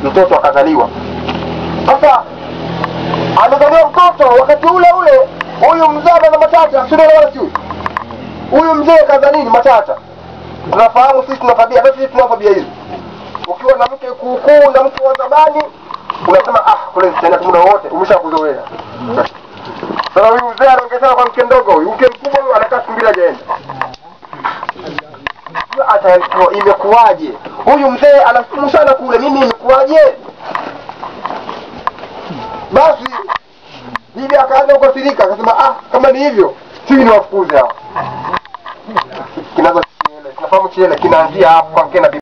mtoto akazaliwa sasa amezaliwa mtoto wakati ule ule huyu mzee ana matata sio wala sio huyu mzee kaza nini matata tunafahamu sisi tuna tabia hata sisi tuna tabia hizo ukiwa na mke kuukuu na mke wa zamani unasema ah kule tena muda wote umeshakuzoea sasa huyu mzee anaongezeka kwa mke mdogo huyu mke mkubwa huyu anakaa siku mbili hajaenda atakuwa imekuwaje huyu mzee anafumu sana kule mimi imekuwaje basi bibi akaanza kukasirika akasema ah kama ni hivyo sisi ni wafukuze hao kinazo chiele tunafahamu chiele kinaanzia hapo kwa mke na bibi